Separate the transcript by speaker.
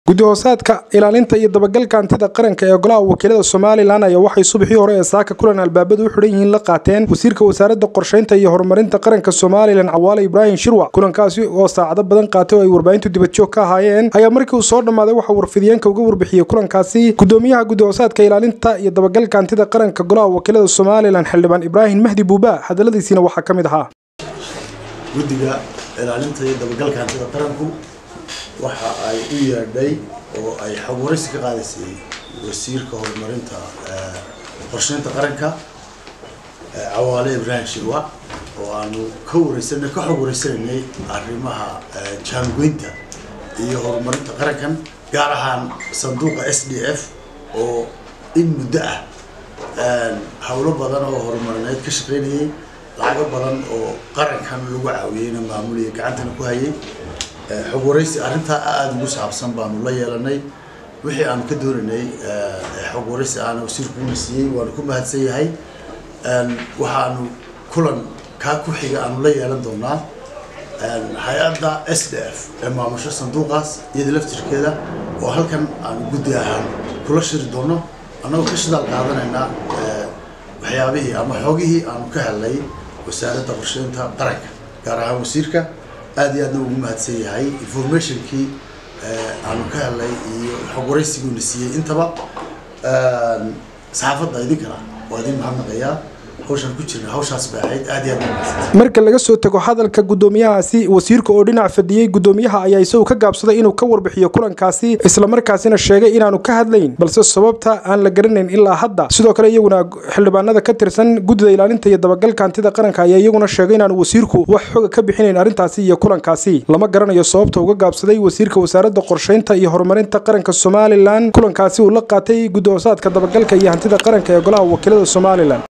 Speaker 1: guddi-hoosaadka ilaalinta iyo dabagalka hantida qaranka ee golaha wakiilada somalilan ayaa waxay subaxii hore ee saaka kulan albaabadu u xidhan yihiin la qaateen wasiirka wasaaradda qorshaynta iyo horumarinta qaranka somalilan cawaale ibraahim shirwac kulankaasi oo saacado badan qaatay oo ay warbaahintu dibadjoog ka ahaayeen ayaa markii uu soo dhammaaday waxaa warfidiyeenka uga warbixiyey kulankaasi gudoomiyaha guddi-hoosaadka ilaalinta iyo dabagalka hantida qaranka golaha wakiilada somalilan xildhibaan ibraahim mahdi buuba hadaladiisiina waxaa ka mid ahaa
Speaker 2: guddiga ilaalinta iyo dabagalka hantida qaranku waxa ay u yeedhay oo ay xog waraysi ka qaadaysay wasiirka horumarinta qorsheynta qaranka cawaale ibraahim shirwa oo aanu ka wareysanay ka xog wareysanaynay arrimaha jaangoynta iyo horumarinta qarankan gaar ahaan sanduuqa s d f oo in muddo ah howlo badan oo horumarineed ka shaqeynayay lacago badan oo qarankan lagu caawiyeyna maamuliya gacantana ku hayay xog waraysi arrintaa aada ugu saabsan baanu la yeelanay wixii aanu ka doonaynay xog waraysi aana wasiirku una siiyey waanu ku mahadsan yahay waxaanu kulan kaa ku xiga aanu la yeelan doonaa hay-adda s d f ee maamusho sanduuqaas iyada laftirkeeda oo halkan aanu guddi ahaan kula shiri doono annagoo ka shidaal qaadanaynaa waxyaabihii ama xoogihii aanu ka helnay wasaaradda qorsheynta qaranka gaar ahaan wasiirka aad iyo aadna ugu mahadsan yahay informationkii aanu ka helnay iyo xog waraysiguna siiyey intaba saxaafadda idinkana waa idin mahadnaqayaa hawshaan ku jirna hawshaas bay ahayd aad iyo aad mahadsan
Speaker 1: marka laga soo tago hadalka gudoomiyahaasi wasiirka oo dhinac fadhiyey gudoomiyaha ayaa isagu ka gaabsaday inuu ka warbixiyo kulankaasi islamarkaasina sheegay inaanu ka hadlayn balse sababta aan la garanayn ilaa hadda sidoo kale iyaguna xildhibaanada ka tirsan guddida ilaalinta iyo dabagalka hantida qaranka ayaa iyaguna sheegay inaanu wasiirku wax xoga ka bixinayn arrintaasi iyo kulankaasi lama garanayo sababta uga gaabsaday wasiirka wasaaradda qorshaynta iyo horumarinta qaranka somalilan kulankaasi uu la qaatay guddi-hoosaadka dabagalka iyo hantida qaranka ee golaha wakiilada somalilan